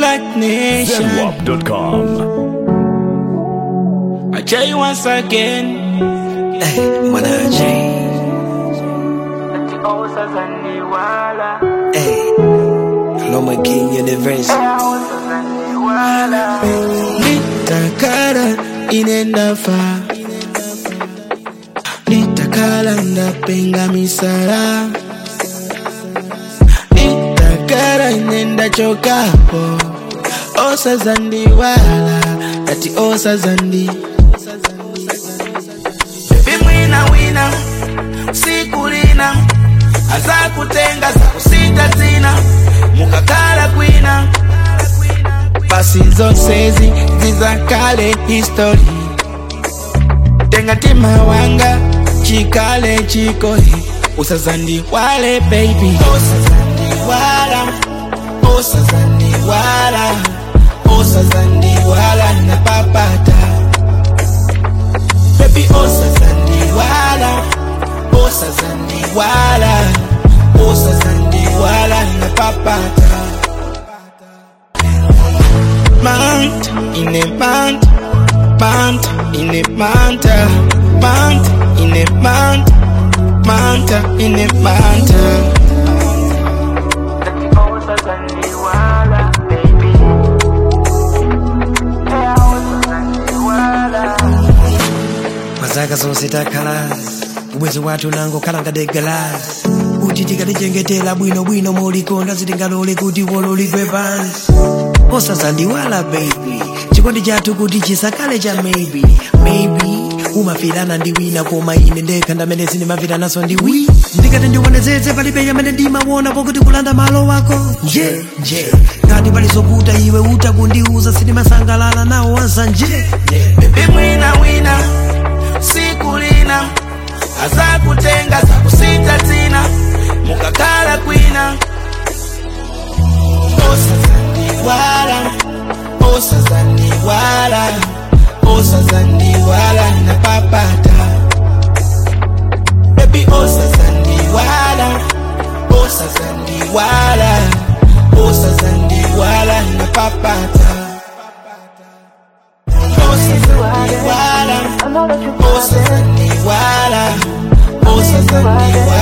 Black Nation. Zenwap.com. I tell you once again. Hey, mwanaje Hey, Loma King Universe Nitakara inenda fa Nitakala ndapenga misara Nitakara inenda chokapo Osa zandi wala Ati osa zandi Baby mwina wina Sikulina Aza kutenga za kusita zina Mukakala kwina basi zonse zi zizakale history tenga tima wanga chikale chikohe usazandi wale baby usazandi wala usazandi wala usazandi wala na papata baby usazandi wala usazandi wala usazandi wala na papata Mount in a mount, mount in a mount, mount in a mount, mount in a mount. mazaka zonse takhalasi ubwezi wathu nango khalanga degalasi kuti tikatichengetera bwinobwino molikonda sitingalole kuti wololigwe pansi osazandiwala baby chikondi chathu kuti chisakale cha maybe maybe umafirana ndi wina koma ine ndekha ndamene sindimafiranaso ndi wi ndikati ndiwonezeze palibe yamene ndimaona pokuti kulanda malo wako nje nje ngati palizokuta iwe utakundiuza sindimasangalala nawo wanza nje Baby mwina wina, sikulina, aza kutenga za kusita zina, mukakala kwina. Osazandi wala, osazandi wala, osazandi wala na papata. Baby osazandi wala, osazandi wala, osazandi wala na papata. Osazandi wala, osazandi wala, osazandi wala.